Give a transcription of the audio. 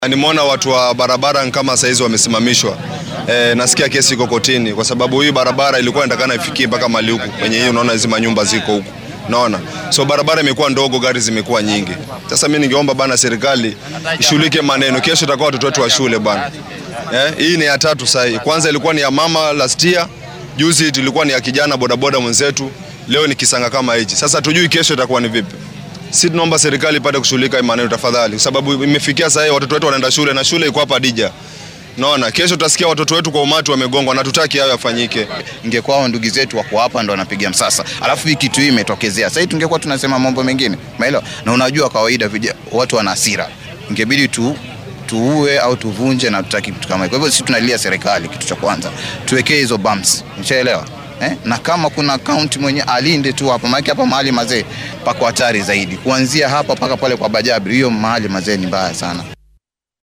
Nimeona watu wa barabara kama saizi wamesimamishwa. E, nasikia kesi iko kotini kwa sababu hii barabara ilikuwa inatakana ifikie mpaka mali huku kwenye hii, unaona hizo manyumba ziko huku, unaona, so barabara imekuwa ndogo, gari zimekuwa nyingi. Sasa mimi ningeomba bana, serikali ishughulike maneno. Kesho itakuwa watoto wetu wa shule bana. Eh, hii ni ya tatu sasa hii. Kwanza ilikuwa ni ya mama last year, juzi tulikuwa ni ya kijana bodaboda mwenzetu, leo ni kisanga kama hichi. Sasa tujui kesho itakuwa ni vipi. Si tunaomba serikali ipate kushughulika hii maneno tafadhali, kwa sababu imefikia sasa hivi watoto wetu wanaenda shule na shule iko hapa Dija. Naona kesho tutasikia watoto wetu kwa umati wamegongwa na tutaki hayo yafanyike. Ingekuwa hao ndugu zetu wako hapa ndo wanapiga msasa, alafu hii kitu hii imetokezea sasa, tungekuwa tunasema mambo mengine, umeelewa? Na unajua kawaida vija, watu wana hasira, ingebidi tu tuue au tuvunje, na tutaki kitu kama hiyo. Kwa hivyo sisi tunalia serikali, kitu cha kwanza tuwekee hizo bumps, ushaelewa eh? Na kama kuna kaunti mwenye alinde tu hapa, maana hapa mahali mazee pako hatari zaidi, kuanzia hapa mpaka pale kwa Bajabi, hiyo mahali mazee ni mbaya sana.